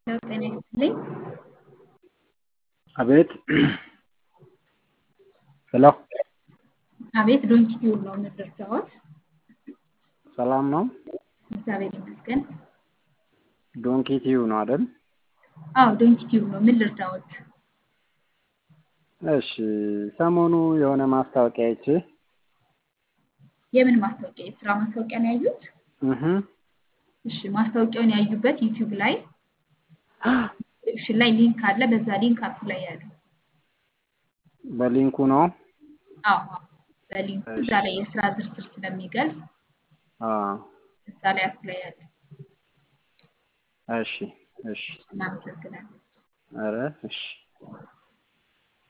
ያው ጤና ይስጥልኝ። አቤት ሄሎ አቤት ዶንኪ ቲዩብ ነው የምንደርሰዎት? ሰላም ነው? እግዚአብሔር ይመስገን። ዶንኪ ቲዩብ ነው አይደል? አዎ ዶንኪ ቲዩብ ነው። ምን ልርዳዎት? እሺ ሰሞኑ የሆነ ማስታወቂያ አይቼ የምን ማስታወቂያ? የስራ ማስታወቂያ ነው ያዩት? እህ እሺ ማስታወቂያውን ያዩበት ዩቲዩብ ላይ ዲስክሪፕሽን ላይ ሊንክ አለ። በዛ ሊንክ አፕላይ ያሉ። በሊንኩ ነው? አዎ አዎ፣ በሊንኩ እዛ ላይ የስራ ዝርዝር ስለሚገልጽ አዎ። እዛ ላይ አፕላይ ያሉ። እሺ እሺ። እናመሰግናለን። ኧረ እሺ